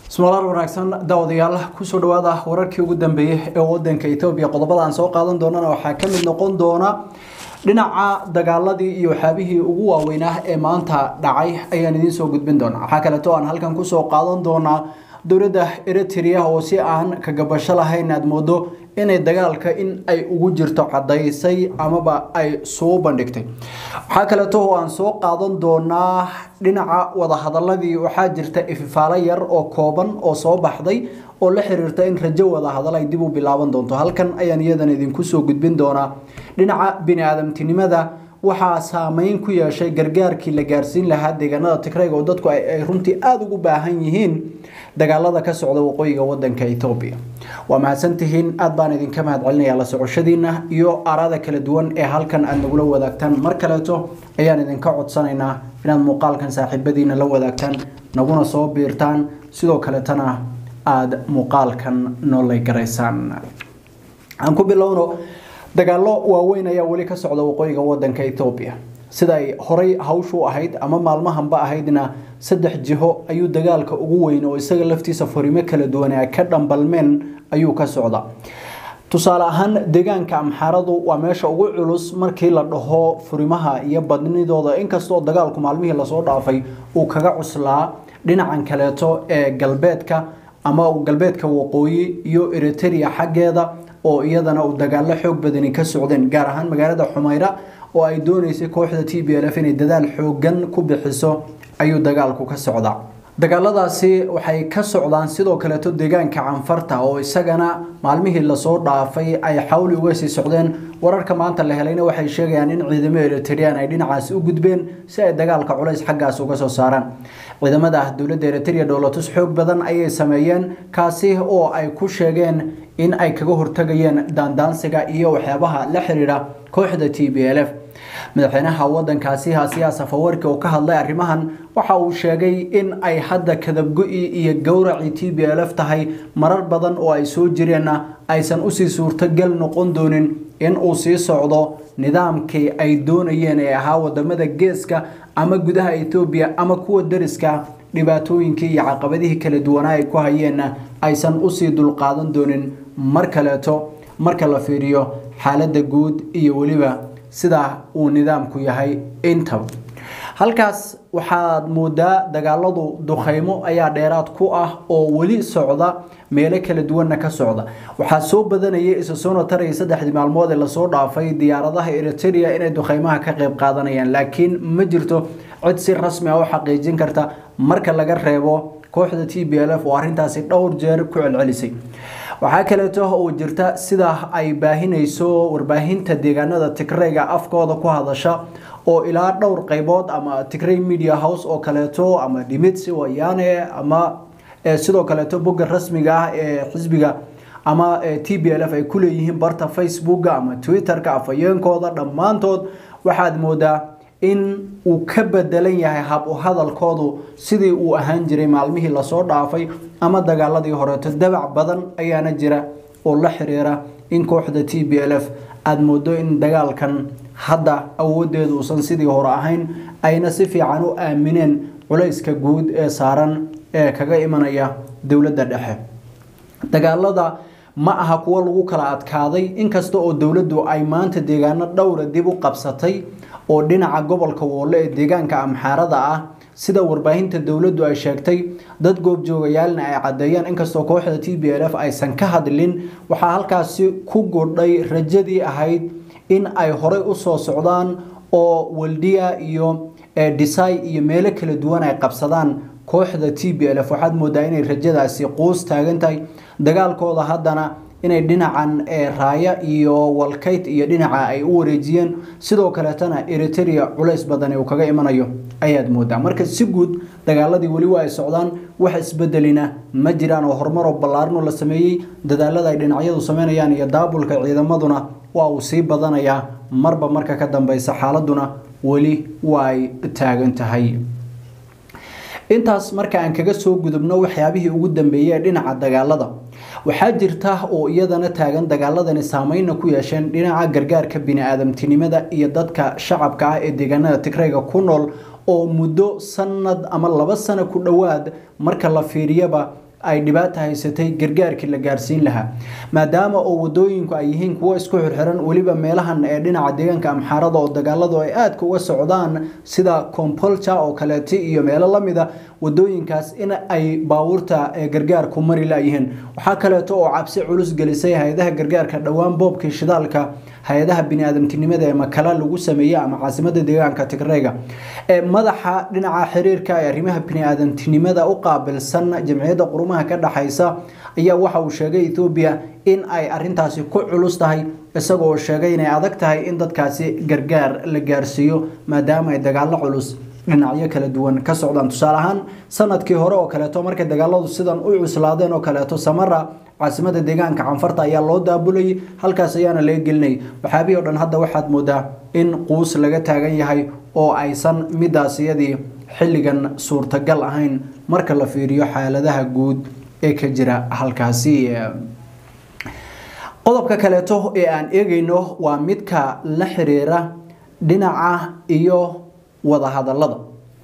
ismalaar wanaagsan daawadayaal kusoo dhawaada wararkii ugu dambeeyey ee wadanka etoobiya qodobada aan soo qaadan doonana waxaa ka mid noqon doona dhinaca dagaaladii iyo waxyaabihii ugu waaweynaa ee maanta dhacay ayaan idiin soo gudbin doonaa waxaa kaleeto aan halkan kusoo qaadan doonaa dowladda eritrea oo si aan kagabasho lahayn aad moodo inay dagaalka in ay ugu jirto cadaysay amaba ay soo bandhigtay waxaa kaleeto oo aan soo qaadan doonaa dhinaca wadahadaladii waxaa jirta ififaalo yar oo kooban oo soo baxday oo la xiriirta in rajo wadahadal ay dib u bilaaban doonto halkan ayaan iyadan idinku soo gudbin doonaa dhinaca bini-aadamtinimada waxaa saameyn ku yeeshay gargaarkii la gaarsiin lahaa deegaanada tigrayga oo dadku ay runtii aada ugu baahan yihiin dagaalada ka socda waqooyiga wadanka etoobiya waa mahadsantihiin aada baan idinka mahad celinayaa la socoshadiina iyo arada kala duwan ee halkan aada nagula wadaagtaan mar kaleeto ayaan idinka codsanaynaa inaad muuqaalkan saaxiibadiina la wadaagtaan naguna soo biirtaan sidoo kaletana aada muuqaalkan noolay garaysaan aan ku bilowno dagaalo waaweyn ayaa weli ka socda waqooyiga wadanka etoobiya siday horay hawshu ahayd ama maalmahanba ahaydna saddex jiho ayuu dagaalka ugu weyn oo isaga laftiisa furimo kala duwan a ka dhambalmeen ayuu ka socda tusaale ahaan deegaanka amxaaradu waa meesha ugu culus markii la dhaho furimaha iyo badnidooda inkastoo dagaalku maalmihii lasoo dhaafay uu kaga cuslaa dhinacan kaleeto ee galbeedka ama galbeedka waqooyi iyo eritrea xaggeeda oo iyadana uu dagaalo xoog badani ka socdeen gaar ahaan magaalada xumayra oo ay dooneysay kooxda t b l f inay dadaal xoogan ku bixiso ayuu dagaalku ka socdaa dagaaladaasi waxay ka socdaan sidoo kaleeto deegaanka canfarta oo isagana maalmihii lasoo dhaafay ay xawli uga sii socdeen wararka maanta la helayna waxay sheegayaan in ciidamo eritrean ay dhinacaasi u gudbeen si ay dagaalka culays xaggaas uga soo saaraan ciidamada dowladda eritrea dhoolatus xoog badan ayay sameeyeen kaasi oo ay ku sheegeen in ay kaga hortagayeen daandaansiga iyo waxyaabaha la xiriira kooxda t b l f madaxweynaha wadankaasi hasiyaa safawarki oo ka hadlay arrimahan waxa uu sheegay in ay hadda kadabgo-i iyo gowracii t b l f tahay marar badan oo ay soo jireenna aysan usii suurtogal noqon doonin in uu sii socdo nidaamkii ay doonayeen ee ahaa wadamada geeska ama gudaha etoobiya ama kuwa dariska dhibaatooyinkii iyo caqabadihii kala duwanaa ay ku hayeenna aysan usii dulqaadan doonin mar kaleeto marka la fiiriyo xaaladda guud iyo weliba sida uu nidaamku yahay intaba halkaas waxaad moodaa dagaaladu dukhaymo ayaa dheeraad ku ah oo weli socda meelo kala duwanna ka socda waxaa soo badanayay isa soona taraya saddexdii maalmood ee lasoo dhaafay diyaaradaha eritrea inay dukhaymaha ka qayb qaadanayaan laakiin ma jirto cid si rasmi ah u xaqiijin karta marka laga reebo kooxda t b l f oo arrintaasi dhowr jeer ku celcelisay waxaa kaleeto oo jirta sida ay baahinayso warbaahinta deegaanada tigrayga afkooda ku hadasha oo ilaa dhowr qaybood ama tigray media house oo kaleeto ama dhimitsi wayane ama sidoo kaleeto bogga rasmiga ah ee xisbiga ama t b l f ay ku leeyihiin barta facebooka ama twitterka afhayeenkooda dhammaantood waxaad moodaa in uu ka bedelan yahay hab u hadalkoodu sidii uu ahaan jiray maalmihii lasoo dhaafay ama dagaaladii horeeto dabac badan ayaana jira oo la xiriira in kooxda t b l f aada moodo in dagaalkan hadda awoodeedu uusan sidii hore ahayn ayna si fiican u aamineen culayska guud ee saaran ee kaga imanaya dowladda dhexe dagaalada ma aha kuwo lagu kala adkaaday inkasta oo dowladdu ay maanta deegaano dhowra dib u qabsatay oo dhinaca gobolka woole ee deegaanka amxaarada ah sida warbaahinta dowladdu ay sheegtay dad goobjoogayaalna ay caddeeyeen inkastoo kooxda t b l f aysan ka hadlin waxaa halkaasi ku gudhay rajadii ahayd in ay horey usoo socdaan oo waldiya iyo dhisay iyo meelo kala duwan ay qabsadaan kooxda t b l f waxaad moodaa inay rajadaasi quus taagan tahay dagaalkooda haddana inay dhinacan raaya iyo walkayt iyo dhinaca ay u wareejiyeen sidoo kaleetana eritrea culays badani uu kaga imanayo ayaad moodaa marka si guud dagaaladii weli waa ay socdaan wax isbedelina ma jiraan oo horumaroo ballaarno la sameeyey dadaalada ay dhinacyadu sameynayaan iyo daabulka ciidamaduna waa uu sii badanayaa marba marka ka dambeysa xaaladuna weli waa ay taagan tahay intaas marka aan kaga soo gudubno waxyaabihii ugu dambeeyey ee dhinaca dagaalada waxaa jirta oo iyadana taagan dagaaladani saameyna ku yeesheen dhinaca gargaarka bini-aadamtinimada iyo dadka shacabka ah ee deegaanada tigrayga ku nool oo muddo sanad ama laba sano ku dhowaad marka la fiiriyaba ay dhibaata haysatay gargaarkii la gaarsiin lahaa maadaama oo wadooyinku ay yihiin kuwo isku xirxiran weliba meelahan ee dhinaca deegaanka amxaarada oo dagaaladu ay aadka uga socdaan sida compolja oo kaleeti iyo meelo lamida wadooyinkaas in ay baabuurta gargaarku mari layihiin waxaa kaleeto oo cabsi culus gelisay hay-adaha gargaarka dhowaan boobkii shidaalka hay-adaha biniaadamtinimada ee makala lagu sameeyey ama caasimada deegaanka tigreyga ee madaxa dhinaca xiriirka ee arrimaha biniaadamtinimada u qaabilsan jamciyadda qurumaha ka dhexaysa ayaa waxa uu sheegay ethoobiya in ay arintaasi ku culus tahay isagoo sheegay inay adag tahay in dadkaasi gargaar la gaarsiiyo maadaama ay dagaalo culus dhinacyo kala duwan ka socdaan tusaale ahaan sanadkii hore oo kaleeto markay dagaaladu sidan u cuslaadeen oo kaleeto samara caasimada deegaanka canfarta ayaa loo daabulayay halkaas ayaana laga gelinayay waxaabihii o dhan hadda waxaad moodaa in quus laga taagan yahay oo aysan midaas iyadii xilligan suurtagal ahayn marka la fiiriyo xaaladaha guud ee ka jira halkaasi qodobka kaleeto ee aan eegayno waa midka la xiriira dhinaca iyo wadahadalada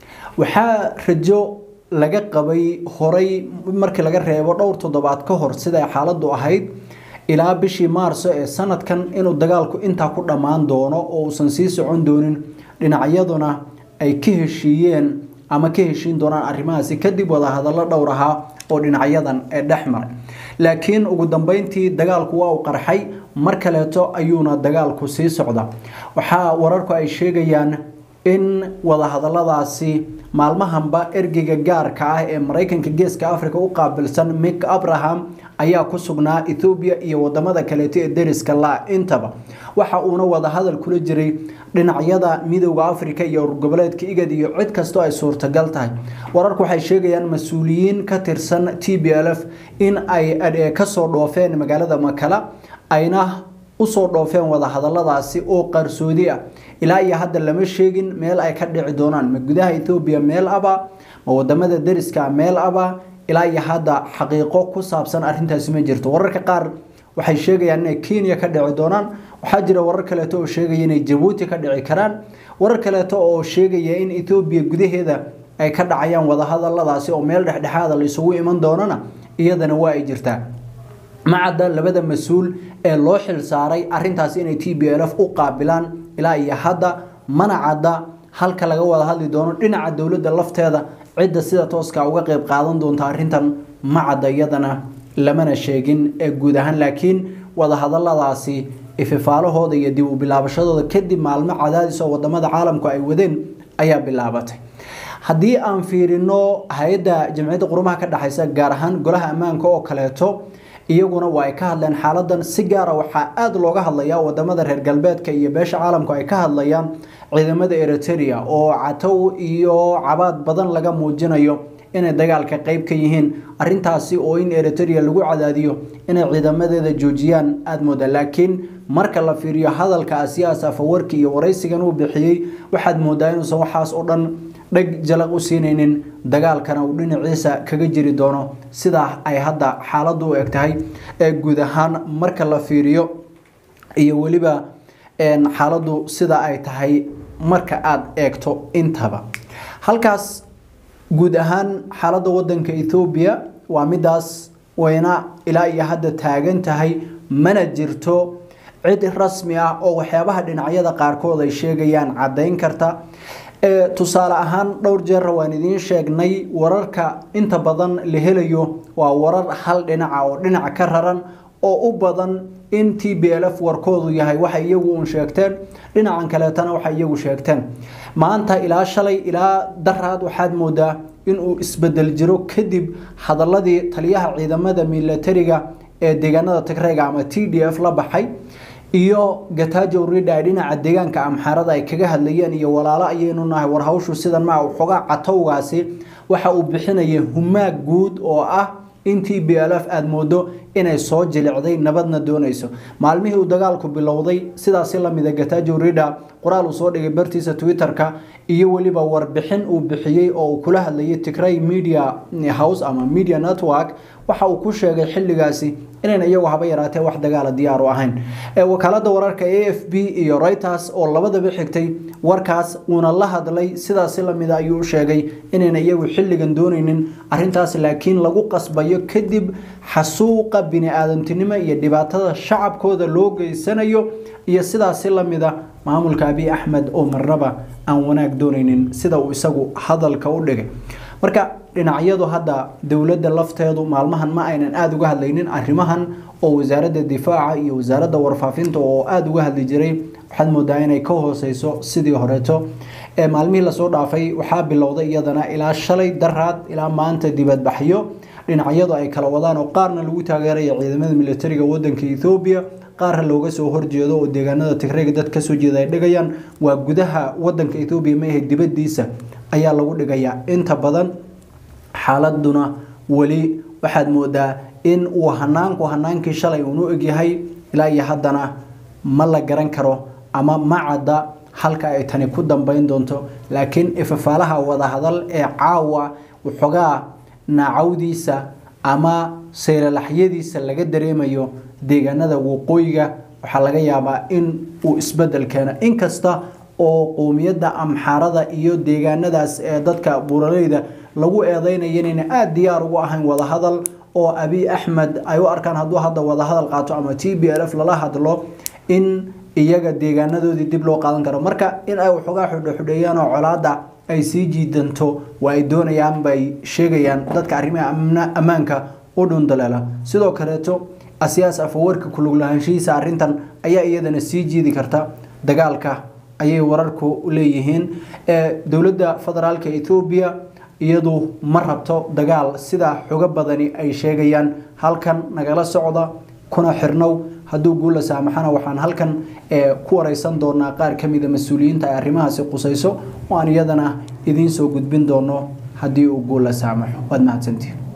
waxaa rajo laga qabay horay markii laga reebo dhowr toddobaad ka hor siday xaaladu ahayd ilaa bishii maarso ee sanadkan inuu dagaalku intaa ku dhammaan doono oo uusan sii socon doonin dhinacyaduna ay ka heshiiyeen ama ka heshiin doonaan arrimahaasi kadib wadahadallo dhowr ahaa oo dhinacyadan ee dhex maray laakiin ugu dambeyntii dagaalku waa uu qarxay mar kaleeto ayuuna dagaalku sii socda waxaa wararku ay sheegayaan in wadahadaladaasi maalmahanba ergeyga gaarka ah ee maraykanka geeska africa u qaabilsan mik abraham ayaa ku sugnaa ethoobiya iyo wadamada kaleeto ee deriska la intaba waxa uuna wadahadal kula jiray dhinacyada midooda africa iyo urgoboleedka igad iyo cid kastoo ay suurtagal tahay wararku waxay sheegayaan mas-uuliyiin ka tirsan t b l f in ay kasoo dhoofeen magaalada makala ayna usoo dhoofeen wadahadaladaasi oo qarsoodi ah ilaa iyo hadda lama sheegin meel ay ka dhici doonaan ma gudaha ethoobiya meel aba ma wadamada deriska meel aba ilaa iyo hadda xaqiiqo ku saabsan arintaasi ma jirto wararka qaar waxay sheegayaan inay kenya ka dhici doonaan waxaa jira warar kaleeto oo sheegaya inay jabuuti ka dhici karaan warar kaleeto oo sheegaya in ethoobiya gudaheeda ay ka dhacayaan wadahadaladaasi oo meel dhexdhexaada la isugu iman doonana iyadana waa ay jirtaa macadda labada mas-uul ee loo xil saaray arintaasi inay t b l f u qaabilaan ilaa iyo hadda mana cadda halka laga wada hadli doono dhinaca dowladda lafteeda cidda sida tooska uga qeyb qaadan doonta arintan ma cadda iyadana lamana sheegin ee guud ahaan laakiin wadahadaladaasi ififaalahooda iyo dib u bilaabashadooda kadib maalmo cadaadis oo wadamada caalamku ay wadeen ayaa bilaabatay haddii aan fiirino hay-adda jamciyadda qurumaha ka dhexaysa gaar ahaan golaha ammaanka oo kaleeto iyaguna waa ay ka hadleen xaaladan si gaara waxaa aada looga hadlayaa wadamada reer galbeedka iyo beesha caalamku ay ka hadlayaan ciidamada eritrea oo catow iyo cabaad badan laga muujinayo inay dagaalka qeyb ka yihiin arintaasi oo in eritrea lagu cadaadiyo inay ciidamadeeda joojiyaan aada mooda laakiin marka la fiiriyo hadalka asiyaas afawarki iyo waraysigan uu bixiyey waxaad moodaa inuusan waxaas oo dhan dheg jalaq u siinaynin dagaalkana uu dhinaciisa kaga jiri doono sidaa ay hadda xaaladdu u eg tahay ee guud ahaan marka la fiiriyo iyo weliba xaaladdu sida ay tahay marka aada eegto intaba halkaas guud ahaan xaaladda wadanka ethoobiya waa midaas wayna ilaa iyo hadda taagan tahay mana jirto cid rasmi ah oo waxyaabaha dhinacyada qaarkood ay sheegayaan caddayn karta tusaale ahaan dhowr jeera waan idiin sheegnay wararka inta badan la helayo waa warar hal dhinaca oo dhinac ka raran oo u badan in t b l f warkoodu yahay waxay iyagu uun sheegteen dhinacan kaleetana waxay iyagu sheegteen maanta ilaa shalay ilaa daraad waxaad moodaa inuu isbedel jiro kadib hadaladii taliyaha ciidamada milatariga ee deegaanada tigreyga ama t d f la baxay iyo gatajo ridha ay dhinaca deegaanka amxaarada ay kaga hadlayeen iyo walaalo ayaynu nahay war hawshu sidan maa xogaa catowgaasi waxa uu bixinaya humaag guud oo ah in t b l f aada moodo inay soo jilicday nabadna doonayso maalmihii uu dagaalku bilowday sidaasi lamida gatajo ridha qoraal uu soo dhigay bartiisa twitter-ka iyo weliba warbixin uu bixiyey oo uu kula hadlayay tigray media house ama media network waxa uu ku sheegay xilligaasi inayn iyagu haba yaraatee wax dagaala diyaar u ahayn wakaalada wararka a f b iyo reuters oo labadaba xigtay warkaas uuna la hadlay sidaasi lamida ayuu sheegay inayna iyagu xilligan doonaynin arintaas laakiin lagu qasbayo kadib xasuuqa bini-aadamtinimo iyo dhibaatada shacabkooda loo geysanayo iyo sidaasi lamida maamulka abiy axmed oo marnaba aan wanaag doonaynin sida uu isagu hadalka u dhigay marka dhinacyadu hadda dowladda lafteedu maalmahan ma aynan aada uga hadlaynin arrimahan oo wasaaradda difaaca iyo wasaaradda warfaafinta oo aada uga hadli jiray waxaad moodaa inay ka hooseyso sidii horeeto ee maalmihii lasoo dhaafay waxaa bilowday iyadana ilaa shalay daraad ilaa maanta dibadbaxyo dhinacyadu ay kala wadaan oo qaarna lagu taageeraya ciidamada militariga wadanka ethoobiya qaarna looga soo horjeedo oo deegaanada tigrayga dad kasoo jeeda ay dhigayaan waa gudaha wadanka ethoobiya maahe dibadiisa ayaa lagu dhigayaa inta badan xaaladuna weli waxaad moodaa in uu hanaanku hanaankii shalay uunu egyahay ilaa iyo haddana ma la garan karo ama ma cadda halka ay tani ku dambeyn doonto laakiin ifafaalaha wadahadal ee caawa waxoogaa naacawdiisa ama saylalaxyadiisa laga dareemayo deegaanada waqooyiga waxaa laga yaabaa in uu isbedel keeno inkasta oo qowmiyadda amxaarada iyo deegaanadaas ee dadka buuraleyda lagu eedeynaya inayna aada diyaar ugu ahayn wadahadal oo abiy axmed ay u arkaan hadduu hadda wadahadal qaato ama t b l f lala hadlo in iyaga deegaanadoodii dib loo qaadan karo marka in ay waxoogaa xudhoxudheeyaan oo colaada ay sii jiidanto waa ay doonayaan bay sheegayaan dadka arrimaha ammaanka u dhundaleela sidoo kaleeto asiyaas afawarka kuluglahaanshihiisa arrintan ayaa iyadana sii jiidi karta dagaalka ayay wararku leeyihiin dowladda federaalka ethoobiya iyadu ma rabto dagaal sida xogo badani ay sheegayaan halkan nagala socda kuna xirnow hadduu guula saamaxana waxaan halkan ku wareysan doonaa qaar ka mida mas-uuliyiinta ay arrimahaasi qusayso oo aan iyadana idiin soo gudbin doono haddii uu guula saamaxo waad mahadsantihin